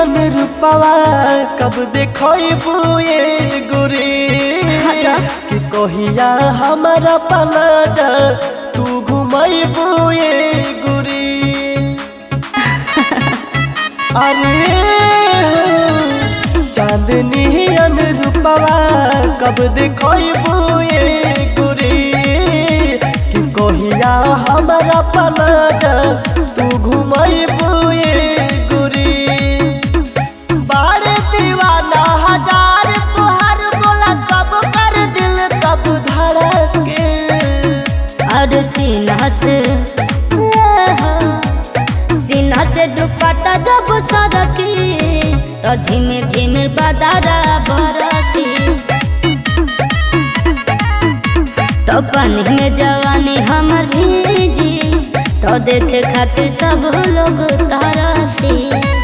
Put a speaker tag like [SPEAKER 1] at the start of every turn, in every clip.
[SPEAKER 1] नियन रूपवा कब देखबू ये गोरे
[SPEAKER 2] हटा।
[SPEAKER 1] कि कहिया हमारा पना जा तू घुमबू ये गोरे अरे हो, चांदनी अन रूपवा कब देखबू ये गोरे कि कहिया हमारा पना जा तू घुमबू ये गोरे बारे दीवाना हजार तुहार बोला सब कर दिल तब धड़के
[SPEAKER 2] और सीना से सीना से दुपट्टा जब सरकी तो झिमिर झिमिर बदारा बरसी तो पानी में जवानी हमर भीजी तो देखे खातिर सब लोग तरसी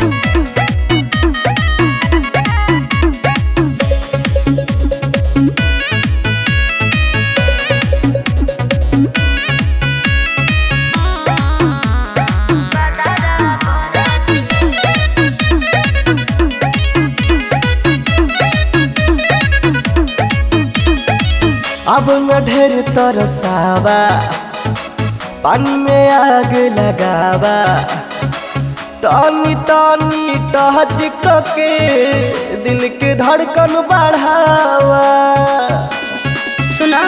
[SPEAKER 1] अब न ढेर तरसावा पानी में आग लगावा तानी तानी टच के दिल के धड़कन बढ़ावा
[SPEAKER 2] सुना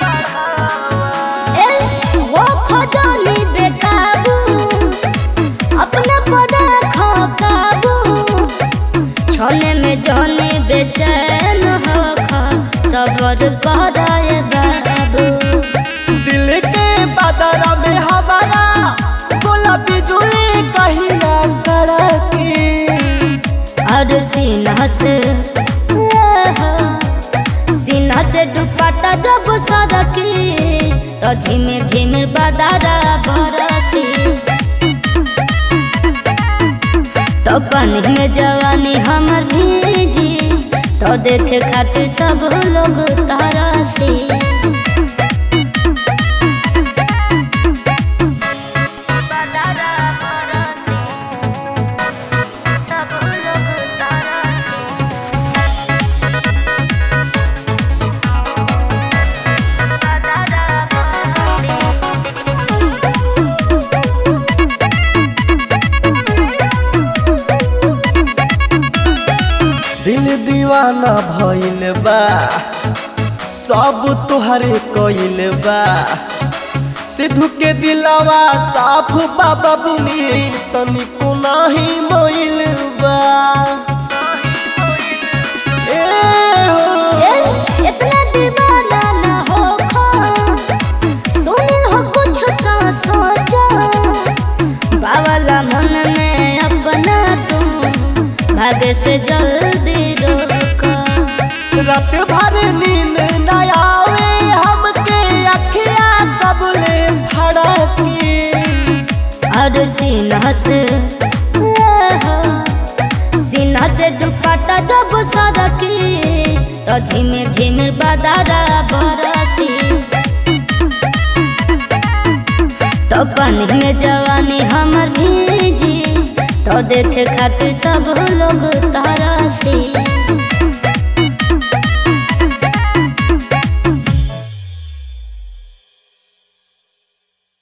[SPEAKER 2] ए वो खजानी बेकाबू अपना पड़ा खो काबू छोने में जाने बेचैन हो खा सबर कराए बाबू
[SPEAKER 1] दिल के बदरा में हमारा बोला बिजुली कहिया कड़की
[SPEAKER 2] और सीना से सीना से दुपट्टा जब सरकी तो झिमिर झिमिर बदारा बरसी तो पानी में जवानी हमर भीजी तो देखे खातिर सब लोग तरसी
[SPEAKER 1] दिल दीवाना भइल बा सब तुहरे कइल बा सिद्धू के दिलावा साफ बाबा बुनी तनिको नाही मोइल बा ए हो
[SPEAKER 2] इतना दीवाना ना हो खो सुने हो कुछ तो सोचो बावला मन में अपना तुम भाग्य से जल्दी रोको
[SPEAKER 1] रात भर नींद न आवे हमके अखिया कबले फड़की
[SPEAKER 2] और सीना से सीना से दुपट्टा जब सरकी तो झिमिर झिमिर बदारा बरसी तो पानी में जवानी हमर भीजी तो देखे खातिर सब लोग तार